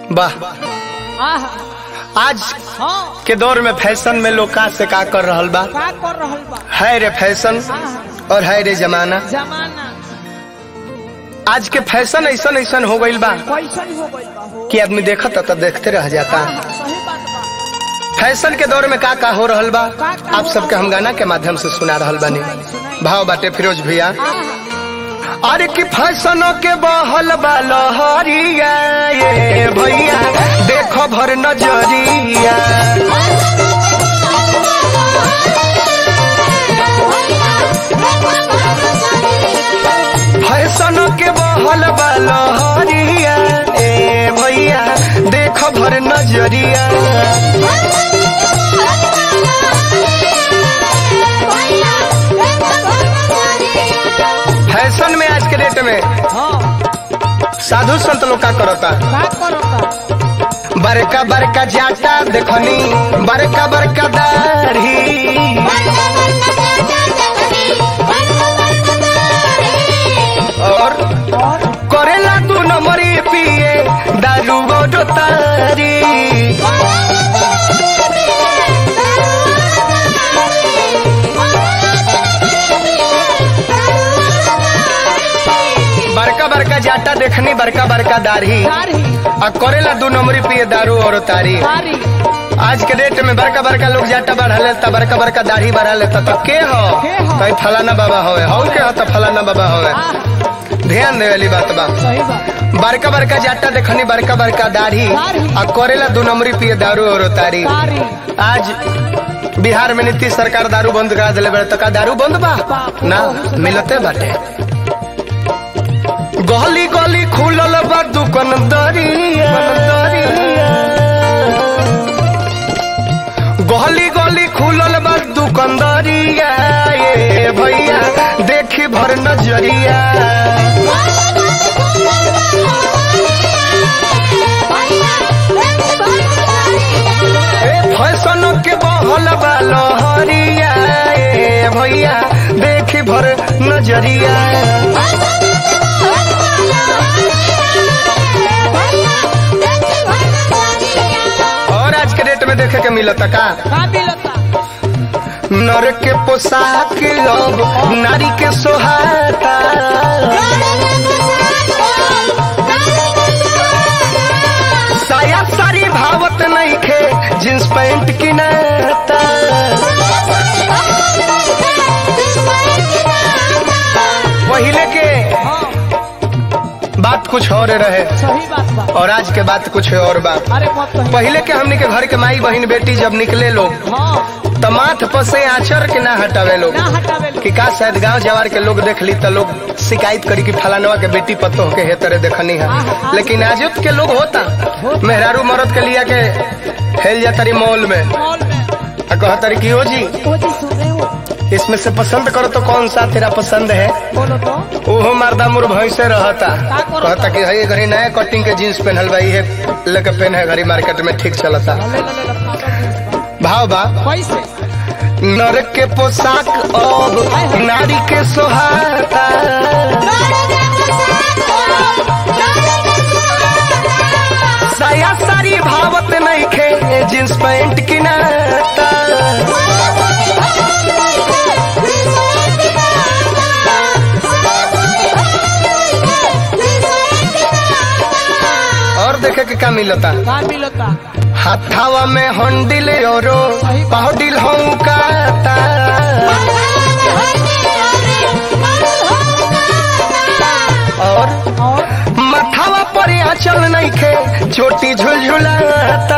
वाह आहा आज हाँ के दौर में फैशन में लोग का से का कर रहल बा का कर रहल बा है रे फैशन आहा और है रे जमाना जमाना आज के फैशन ऐसा ऐसा हो गईल बा कैसन हो गइल बा हो कि आदमी देखता तो देखते रह जाता आहा, सही बात बा फैशन के दौर में का का हो रहल बा का का आप हो सबके हम गाना के माध्यम से सुना रहल बानी भाव बाटे फिरोज भैया आहा अरे कि फैशनों के बहल बा लहरिया ये भैया देखो भर नजरिया फैशनों के बहल बा लहरिया ए भैया देखो भर नजरिया फैशन में आज के डेट में हाँ साधु संत लोग का करता का करता बड़का बड़का जाटा देखनी बड़का बड़का दाढ़ी और और करेला तू नंबरी पिए दारू गोडो तारी बड़का बड़का जाटा देखनी बड़का बड़का दाढ़ी तारी और करेला दू नंबरी पिए दारू और तारी तारी आज के डेट में बड़का बड़का लोग जाटा बढ़ा लेता बड़का बड़का दाढ़ी बढ़ा लेता तो के हो के हो? कहीं फलाना बाबा होवे हो के हो तो फलाना बाबा होवे आहा ध्यान दे वाली बात बा सही बात बड़का बड़का जाटा देखनी बड़का बड़का दाढ़ी दाढ़ी। और करेला दू नंबरी पिए दारू और तारी तारी आज बिहार में नीतीश सरकार दारू बंद करा दिले बड़े तो का दारू बंद बा ना मिलते बाटे गली गली खुलल बा दुकान दरिया गली गली खुलल बा दुकानदारिया ये भैया देखी भर नजरिया ए फैशन के बहल बा लहरिया ए भैया देखी भर नजरिया और आज के डेट में देखे के मिलता का का मिलता नर के पोशाक अब नारी के सोहाता साया सारी भावत नहीं खे जींस पैंट की नाता पहले के हाँ बात कुछ और रहे सही बात बा और आज के बात कुछ और बात अरे मत कही पहले के हमने के घर के माई बहन बेटी जब निकले लोग हाँ तो माथ पसे आचर के ना हटावे लोग ना हटावे लो कि का शायद गांव जवार के लोग देख ली तो लोग शिकायत करी कि फलानवा के बेटी पतो के हे तरह देखनी है लेकिन आज के लोग होता मेहरारू मरद के लिया के हेल जा तरी मॉल में मॉल में आ कह तरी कि ओ जी ओ जी सुन रहे हो इसमें से पसंद करो तो कौन सा तेरा पसंद है बोलो तो ओहो मर्दा मुर भैंसे रहता का करता? कहता कि हई घड़ी नया कटिंग के जींस पहनल बा इहे लेके पहन है घड़ी मार्केट में ठीक चलता ले ले ले ले फाटल जींस बा। भाव बा कैसे नर के पोशाक अब नारी के सोहाता साया सारी भावत नहीं खे जींस पैंट की नाता और देखे के का मिलता का मिलता हाथावा में हंडिल औरो पहडिल हूँ काता और और मथावा पर आंचल नहीं खे चोटी झुलझुलाता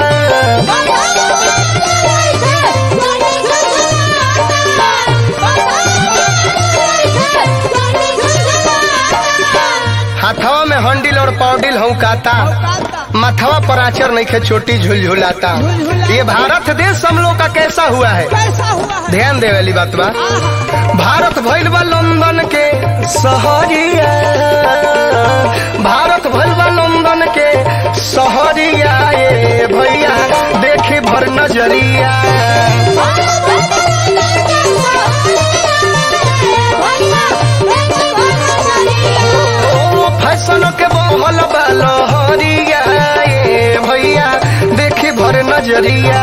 हाथवा में हंडिल और पौडिल हूँ काता मथवा पर आंचर नहीं खे चोटी झुलझुलाता ये भारत देश हम लोग का कैसा हुआ है कैसा हुआ है ध्यान दे वाली बात बा भारत भइल बा लंदन के शहरिया भारत भइल बा लंदन के शहरिया ये भैया देखी भर नजरिया ओ फैशन के बहल बा लहरिया ये नजरिया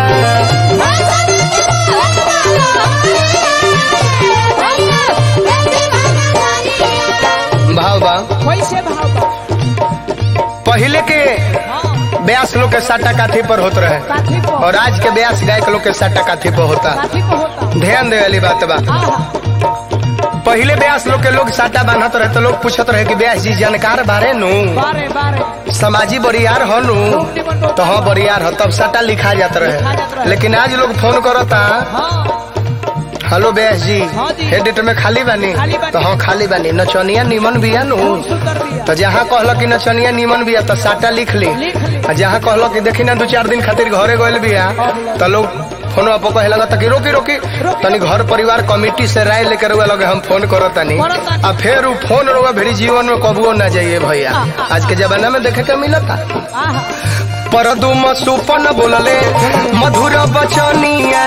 भाव बा कैसे भाव बा पहले के हाँ ब्यास लोग के साटा काठी पर होत रहे काठी को और आज के ब्यास गायक लोग के साटा काठी पर होता काठी को होता ध्यान दे वाली बात बा आहा पहले ब्यास लोग के लोग साटा बांधत रहे तो लोग पूछत रहे कि ब्यास जी जानकार बारे नु बारे बारे समाजी बरियार हो नु तो हाँ बरियार हो तब साटा लिखा जात रहे लेकिन आज लोग फोन करता हाँ हेलो ब्यास जी हाँ जी। हे डेट में खाली बानी खाली बानी। तो हाँ खाली बानी नचनिया निमन बिया नु बहुत सुंदर बिया तो जहाँ कहल कि नचनिया निमन बिया तो साटा लिख ली लिख ली आ जहाँ कहल कि देखी ना दू चार दिन खातिर घरे गइल बिया तो लोग फोन पर कहे लगा कि रोकी रोकी तनी घर परिवार कमेटी से राय लेकर रुआ लगे हम फोन करो तनी करतानी। आ फिर उ फोन रुआ भेरी जीवन में कबुओ ना जाइए भैया आज के जमाना में देखे के मिलता आहा पर दुम सुपन बोलले मधुर बचनिया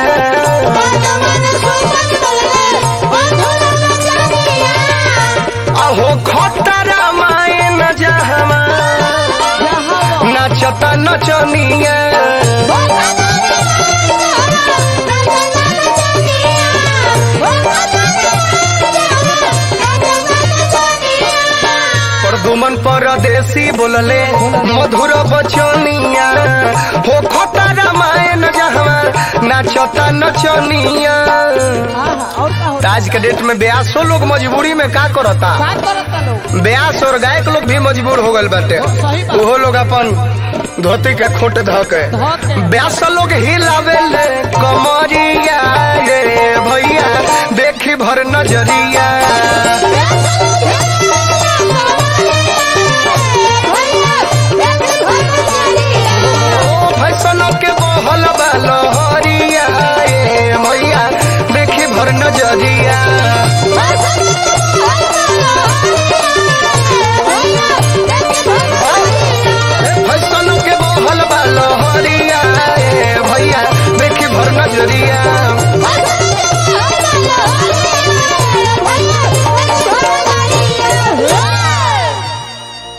अहो खतरा माए न जहमा जहाँ नाचता नचनिया परदुमन परदेसी बोलले मधुर बचनिया हो खतरा माए न जहमा नाचता नचनिया आहा और का होता आज के डेट में ब्यासो लोग मजबूरी में का करता का करता लोग ब्यास और गायक लोग भी मजबूर हो गए बाटे सही बात। ओहो लोग अपन धोती के खोट ध के धो के। ब्यास लोग हिलावे ले कमरिया रे भैया देखी भर नजरिया